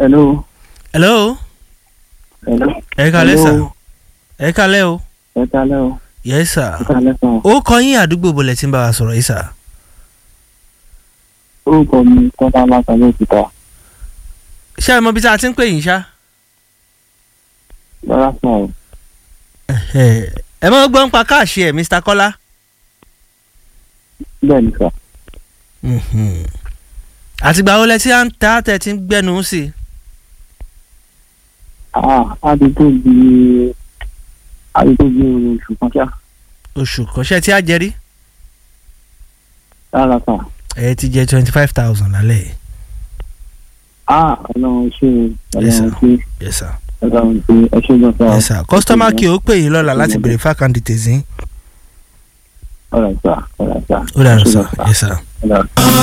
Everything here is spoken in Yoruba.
hello. hello hello. ẹ kalẹ́ sà Hello. ẹ kalẹ́ o ẹ kalẹ́ o. yes sir ẹ kalẹ́ sàn. ó kọ yín àdúgbò bọ̀lẹ̀ tí ń bá wa sọ̀rọ̀ yìí sà orúkọ mi kọ́lá látàlẹ́ òkúta. ṣé ẹ mọ bí tá a ti ń pè yín ṣá lọ́lá sàn o. ẹ ẹ mọ gbọ́n pa káàṣì ẹ̀ mr kọ́lá bẹ́ẹ̀ ni sà. Mhm. àtìgbà wo lẹ tí à ń ta tẹ ti ń gbẹnu sí i ah àdúgbò bíi àdúgbò bíi oṣù kan ṣá. oṣù kọ́ṣẹ́ tí a jẹ rí rárá sà. ẹ ti jẹ twenty five thousand lálẹ́ yìí ah ọlọ́run ṣe Yes, sir. ọlọ́run ṣe yes sir ọlọ́run ṣe ẹ ṣe gan sà. yes sir customer kí o pè yín lọ́la láti béèrè fákàn details yín ọ̀rẹ́ sà ọ̀rẹ́ sà. ó dàrú Ẹ ṣé sir gan yes sir. Ọ̀rẹ́.